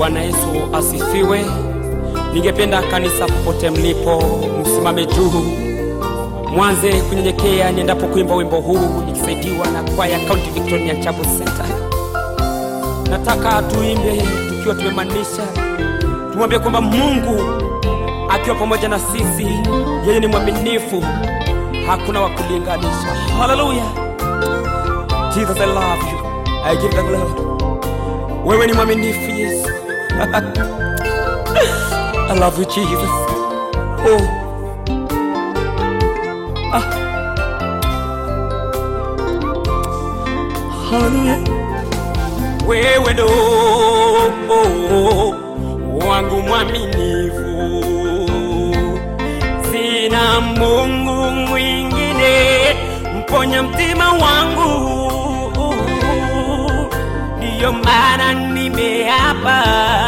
Bwana Yesu asifiwe. Ningependa kanisa popote mlipo, msimame juu, mwanze kunyenyekea niendapo kuimba wimbo huu nikisaidiwa na kwaya County Victoria Chapel Center. Nataka tuimbe tukiwa tumemaanisha, tumwambie kwamba Mungu akiwa pamoja na sisi, yeye ni mwaminifu, hakuna wa kulinganisha. Haleluya! Jesus, I love you. I give the glory. Wewe ni mwaminifu Yesu. I love you Jesus. Oh. Ah. Hallelujah. Wewe ndo oh, wangu mwaminifu, sina Mungu mwingine mponya mtima wangu, ndiyo maana nimeapa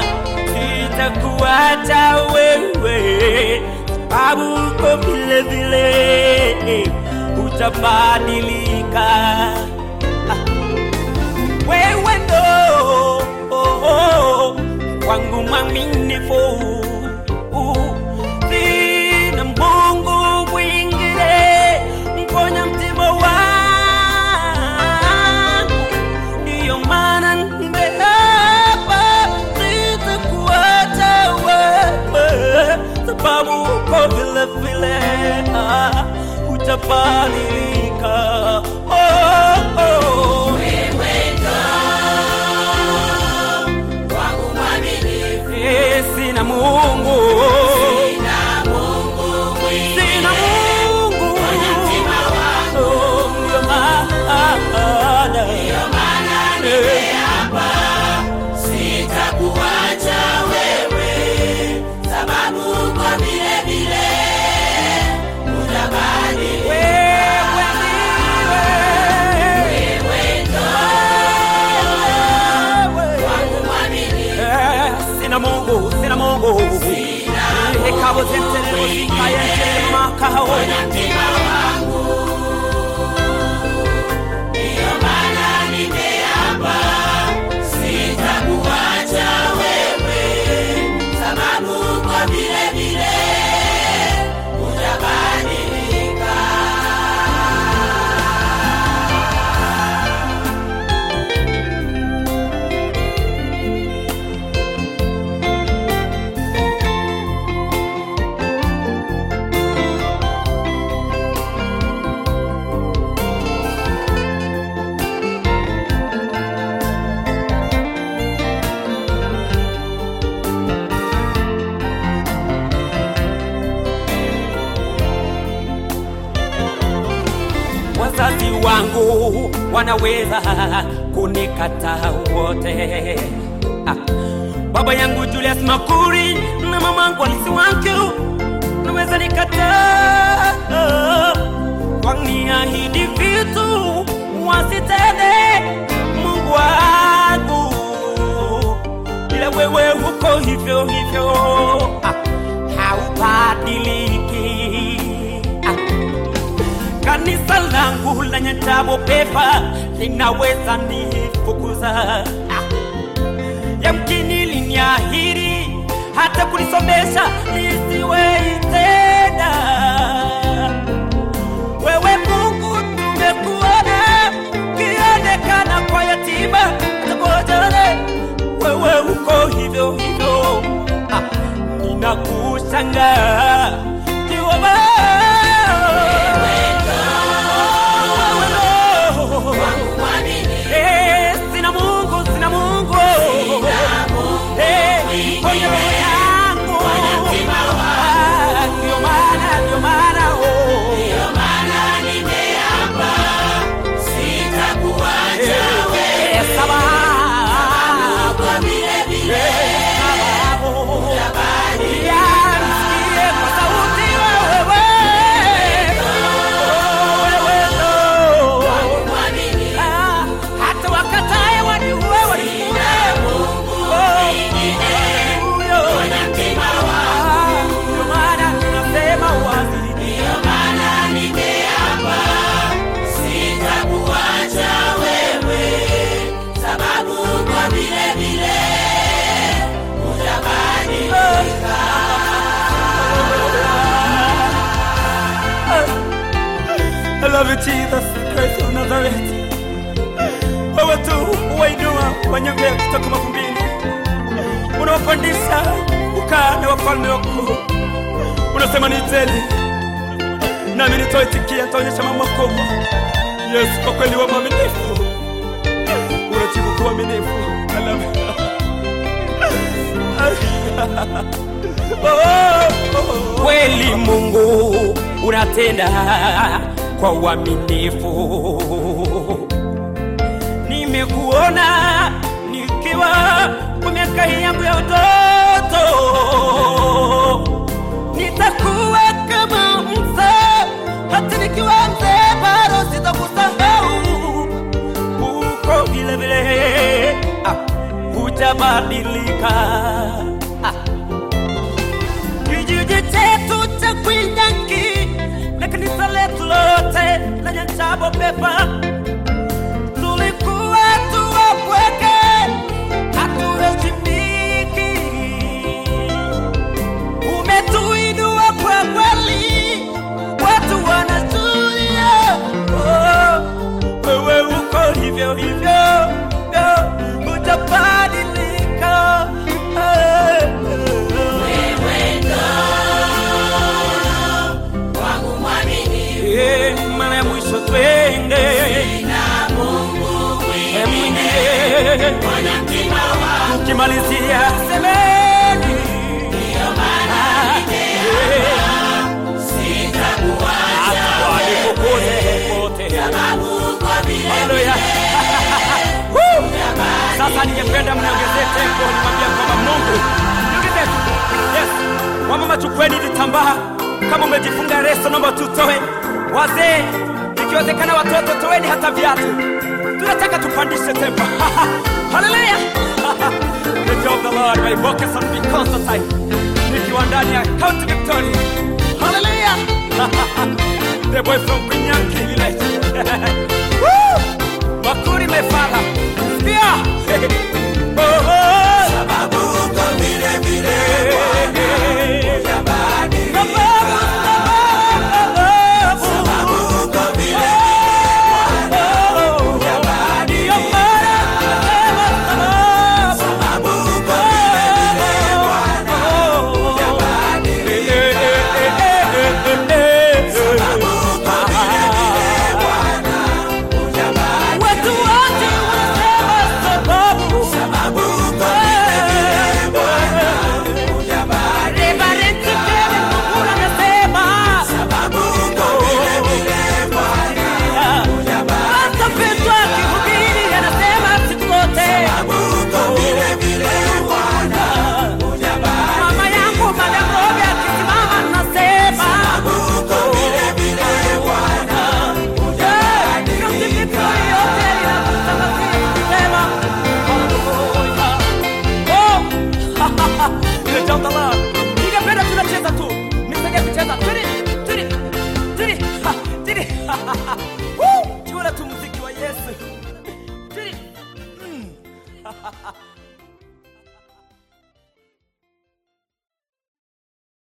sitakuacha wewe, sababu uko vile vile hutabadilika. Wewe ndo wangu mwaminifu, sina Mungu mwingine mponya mtima wangu, ndiyo maana nimeapa sitakuacha wewe, sababu uko vile vile ah, hutabadilika. Oh, oh. Eh, sina Mungu sina Mungu Oh, ndio maana Eh, Sitakuacha wewe, sababu uko vile vile utabadilika. wewe ndiwe. Wangu mwaminifu, Eh, sina Mungu sina Mungu ikabo zenterero zikayentere makao mtima wangu, ndiyo maana nimeapa, sitakuacha wewe, sababu uko vile vile utabadilika. wazazi wangu wanaweza kunikataa wote ah. baba yangu Julius Makuri na mamangu Alisi wangu naweza nikataa waniahidi vitu wasitende Mungu wangu ila wewe uko hivyo hivyo ah. haubadiliki ah. Kanisa langu lenye tabo pepa linaweza nifukuza, ah. yamkini liniahidi hata kunisomesha nisiwe tena. Wewe Mungu, tumekuona ukionekana kwa yatima hata kwa wajane, wewe uko hivyo hivyo, ah. ninakushangaa Jehova. Wangu mwaminifu, Eh, sina Mungu, sina Mungu. Eh, kwenye roho yangu. mtima Ah, ndio love you Jesus Christ of Nazareth. Wewe tu wainua wanyonge kutoka mavumbini, unawapandisha kukaa na wafalme wakuu. Unasema niiteni, nami nitaitikia, nitaonyesha mambo makubwa. Yesu, kwa kweli wa mwaminifu, unajibu kuwa mwaminifu. I love you. Kweli Mungu unatenda kwa uaminifu. Nimekuona nikiwa kwa miaka hii yangu ya utoto, nitakuwa kama mzee, hata nikiwa mzee bado sitakusahau. Uko vile vile, ah, hujabadilika. Ah. Kijiji chetu cha Kwinyangi na kanisa letu lote la Nyachabo Pepa tulikuwa tuwapweke, hatuheshimiki. Umetuinua kwa kweli, watu wanashuhudia. Oh, wewe uko hivyo hivyo, oh, hujabadilika. Eh, eh, eh. Wewe ndo wangu mwaminifu, Eh, mara ya mwisho twende na Mungu Eh, mwingine mwingine mwenye mtima wangu, ukimalizia semeni ndio maana sitakuacha popote sababu kwa vile Haleluya. Woo! Sasa ningependa mniongezee tempo, nimwambia kwamba Mungu niongezee tu. Yes. Wamama chukueni vitambaa, kama umejifunga leso naomba tutoe. Wazee, ikiwezekana watoto toeni hata viatu. Tunataka tupandishe tempo. Haleluya. The joy of the Lord by Vocation be Constantine. Nikiwa ndani ya County Victoria. Haleluya. The boy from Kunyanki village. Woo! Makuri mefala. Sikia. Oh, oh. sababu kwa vile vile Sababu, sababu. sababu kwa vile Oh, ndio maana nasema sababu. sababu kwa Watu wote wanasema sababu. sababu kwa Reverend Kevin Mukula anasema sababu kwa vile vile hata Petro akihubiri anasema siku zote. sababu kwa vile vile Mama yangu Madam Robi akisimama anasema kwa vile vile ningependa tunacheza tu nisaidie kucheza Tiri, tiri, tiri, ha, tiri. Woo! Jiona tu muziki wa yesu Tiri. Mm.